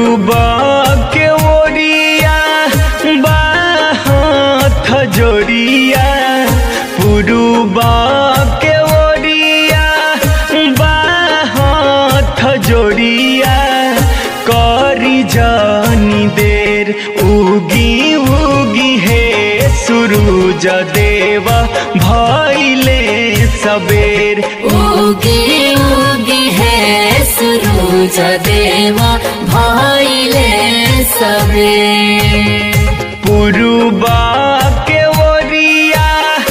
पुरुबा के ओरिया बाहत जोड़िया पुरुबा के ओरिया बाहत जोड़िया करी जानी देर उगी उगी हे सुरूज देवा भैले सबेर उगी उगी है सुरूज देवा भैले सबे पुरुबा के ओरिया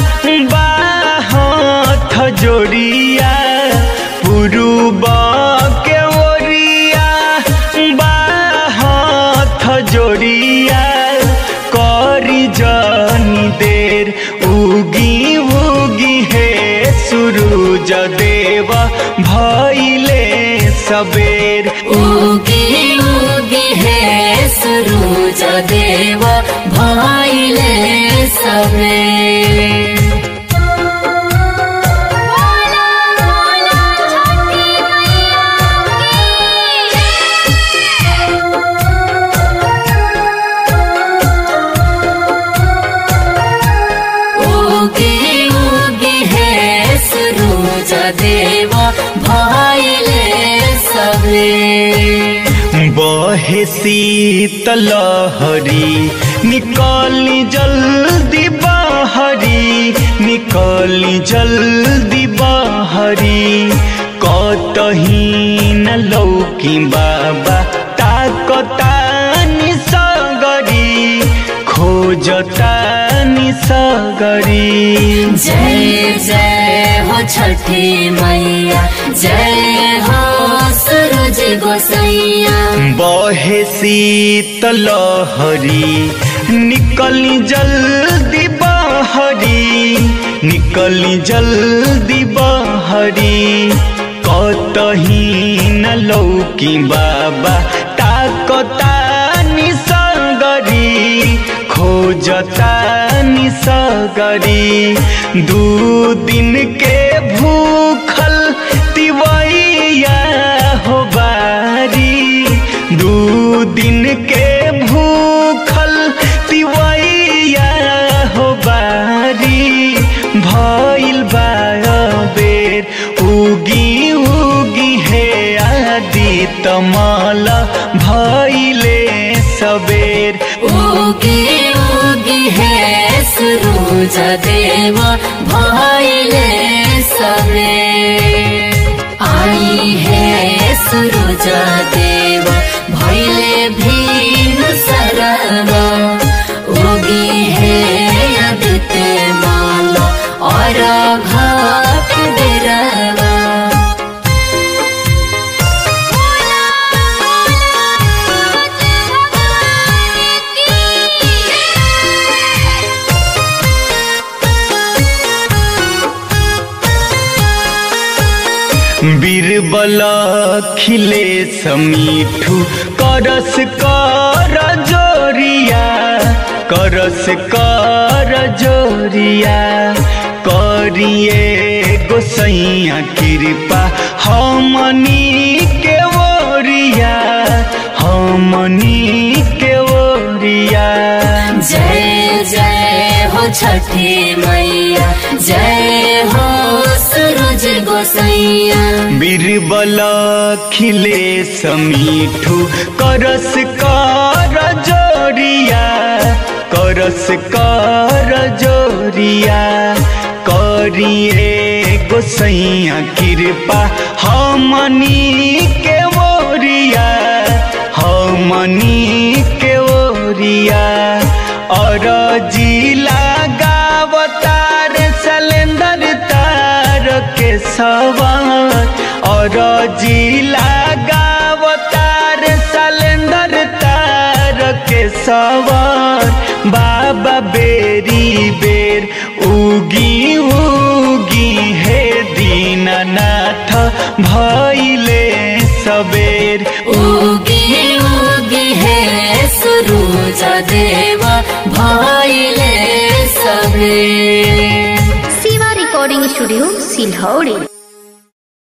बाहत जोड़िया पुरुबा के ओरिया बाहत जोड़िया करी जानी देर उगी उगी हे सुरूज देवा भैले सबेर उगी उगी है सुरूज देवा भैले सबे उगी उगी है सुरूज देवा भैले सबे बहे शीतलहरी निकाली जल्दी बाहरी निकाली जल्दी बाहरी कतही न लौकी बाबा ताकतानी सगरी खोजतानी सगरी जय जय हो छठी मैया जय हो सूरज गोसैया बहे शीतलहरी निकली जल्दी बाहरी निकली जल्दी बाहरी कतही न लौकी बाबा ताकतानी सगरी खोजतानी सगरी दू दिन के भूखल तिवैया हो बारी दू दिन के भूखल तिवैया हो बारी भइल बेर उगी उगी हे आदि तमल भइले सबेर उगी उगी है सूरज देवा भैले सबे आई है सूरज देवा भैले भीम सरवा उगी है आदित्य माला और घाट बिरवा बीरबल खिले समीठू करस कर जोरिया करस कर जोरिया करिए गोसैया कृपा हमनी के ओरिया हमनी के ओरिया जय जय हो छठी मैया जय हो सूरज गोसैया बीरबल खिले समीठू करस कर जोरिया करस कर जोरिया करिए गोसैया कृपा हमनी के ओरिया हमनी के ओरिया और जिला गावतार सलेंदर तार के सवार और जिला गावतार सलेंदर तार के सवार बाबा बेरी बेर उगी उगी हे दीननाथ भैले सबेर उगी उगी है सूरज देवा भैले सबे शिवा रिकॉर्डिंग स्टूडियो सिलहौड़ी